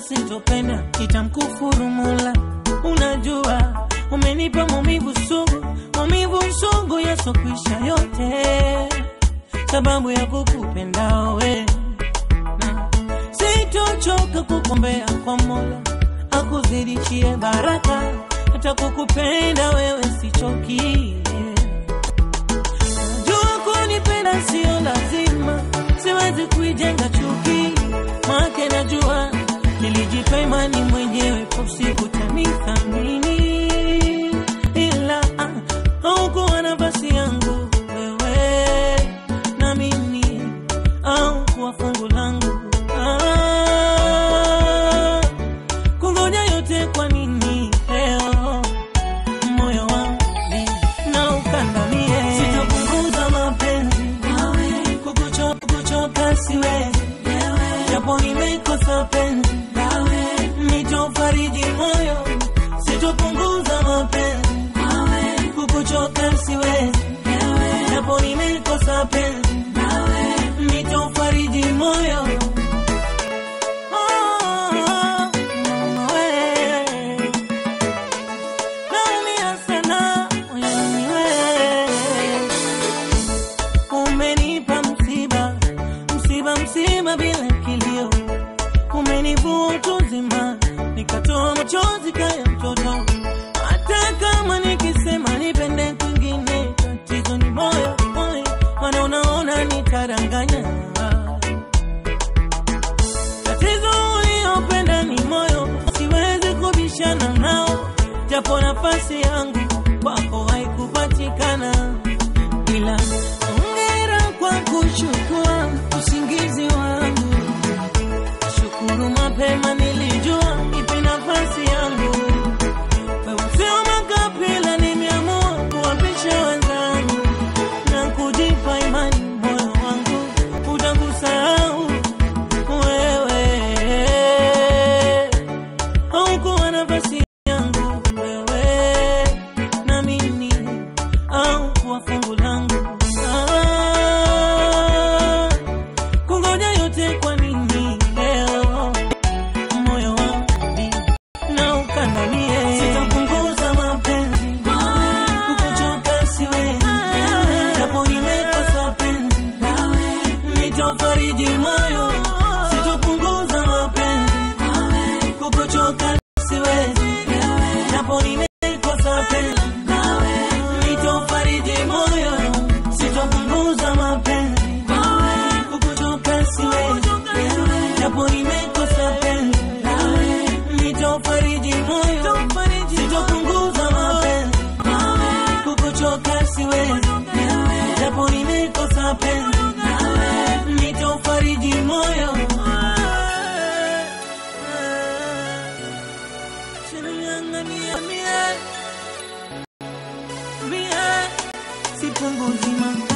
sitopenda nitamkufuru Mola. Unajua umenipa maumivu sugu, maumivu sugu yasokwisha yote, sababu ya kukupenda wewe na sitochoka kukombea kwa Mola akuzidishie baraka, hata kukupenda wewe sichoki. Najua kunipenda sio lazima, siwezi kuijenga chuki, make najua nilijipa imani mwenyewe, usiku tanithamini, ila ah, haukuwa nafasi yangu wewe na mimi au kuwa fungu langu ah, kungoja yote kwa nini leo moyo wangu na ukandamie, sitapunguza mapenzi kukucho- kukuchoka siwezi, japo nimekosa penzi nitofariji moyo, sitopunguza mapenzi kukuchoka siwezi, japo nimekosa penzi nitofariji moyo Oh, we. Naumia sana moyoni we. Umenipa msiba, msiba, msiba bila kilio, umenivua utu uzima, nikatoa machozi kaya mtoto. Hata kama nikisema nipende kwingine, tatizo ni moyo, moyo, maana unaona nitaranganya tatizo uliopenda ni moyo, siwezi kubishana nao, japo nafasi yangu kwako haikupatikana, ila hongera kwa kuchukua usingizi wangu. Shukuru mapema nilijua ipi nafasi yangu. Wewe sio makapila, nimeamua kuwapisha wenzangu na kujipa imani, moyo wangu utakusahau wewe haukuwa nafasi yangu wewe na mimi au kuwa fungu langu ah, kungoja yote kwa nini leo moyo wangu na ukandamie sitapunguza mapenzi kukuchoka siwezi japo nimekosa penzi nitofariji moyo sitopunguza mapenzi kukuchoka siwezi japo nimekosa penzi nitofariji moyo sitopunguza mapenzi kukuchoka siwezi japo nimekosa penzi nitofariji moyo sitopunguza mapenzi kukuchoka siwezi japo nimekosa penzi nitofariji moyo Sinang'ang'ania mie, mie, sipunguzi mapenzi